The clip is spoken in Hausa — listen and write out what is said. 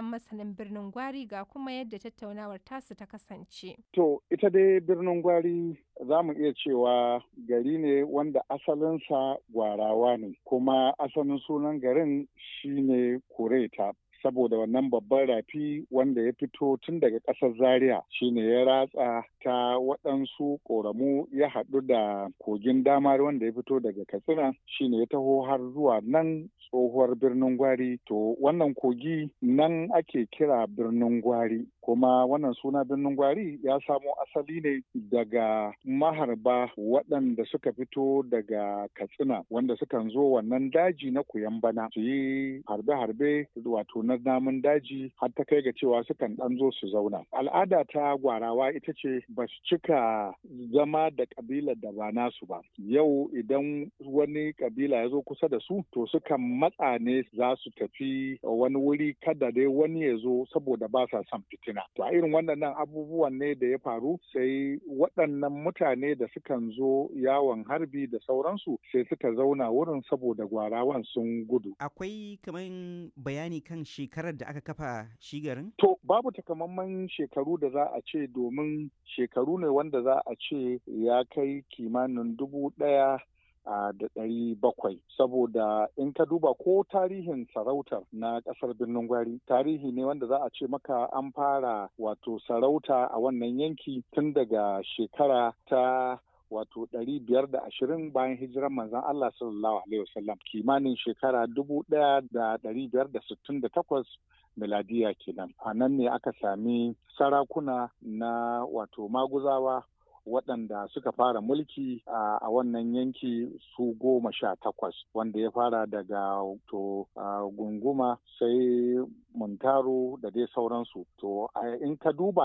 masanin birnin Gwari ga kuma yadda tattaunawar tasu ta kasance. To, ita dai birnin Gwari za mu iya cewa gari ne wanda asalinsa gwarawa ne, kuma asalin sunan garin shine Kureta. saboda wannan babban rafi wanda ya fito tun daga ƙasar zaria shine ya ratsa ta waɗansu ƙoramu ya haɗu da kogin damar wanda ya fito daga katsina shine ya taho har zuwa nan tsohuwar birnin gwari to wannan kogi nan ake kira birnin gwari kuma wannan suna birnin gwari ya samo asali ne daga maharba waɗanda suka fito daga katsina wanda sukan zo wannan daji na bana su yi harbe-harbe wato na namun daji har ta kai ga cewa sukan ɗan zo su zauna al'ada ta gwarawa ita ce ba su cika zama da ƙabilar da ba nasu ba yau idan wani ƙabila ya zo kusa da su to sukan matsa ne za su tafi wani wuri kada dai wani ya zo saboda ba sa son fitina To a irin waɗannan abubuwan ne da ya faru sai waɗannan mutane da sukan zo yawon harbi da sauransu sai suka zauna wurin saboda gwarawan sun gudu. Akwai kamar bayani kan shekarar da aka kafa shi garin? To babu takamaiman shekaru da za a ce domin shekaru ne wanda za a ce ya kai kimanin dubu ɗaya da ɗari bakwai saboda in ka duba ko tarihin sarautar na ƙasar birnin gwari tarihi ne wanda za a ce maka an fara wato sarauta a wannan yanki tun daga shekara ta wato ɗari biyar da ashirin bayan hijiran manzon Allah sallallahu alaihi wasallam kimanin shekara dubu ɗaya da ɗari biyar da sittin da takwas miladiya kenan a nan ne aka sami sarakuna na wato maguzawa waɗanda suka fara mulki a wannan yanki su goma sha takwas wanda ya fara daga to gunguma sai muntaro da dai sauransu to in ka duba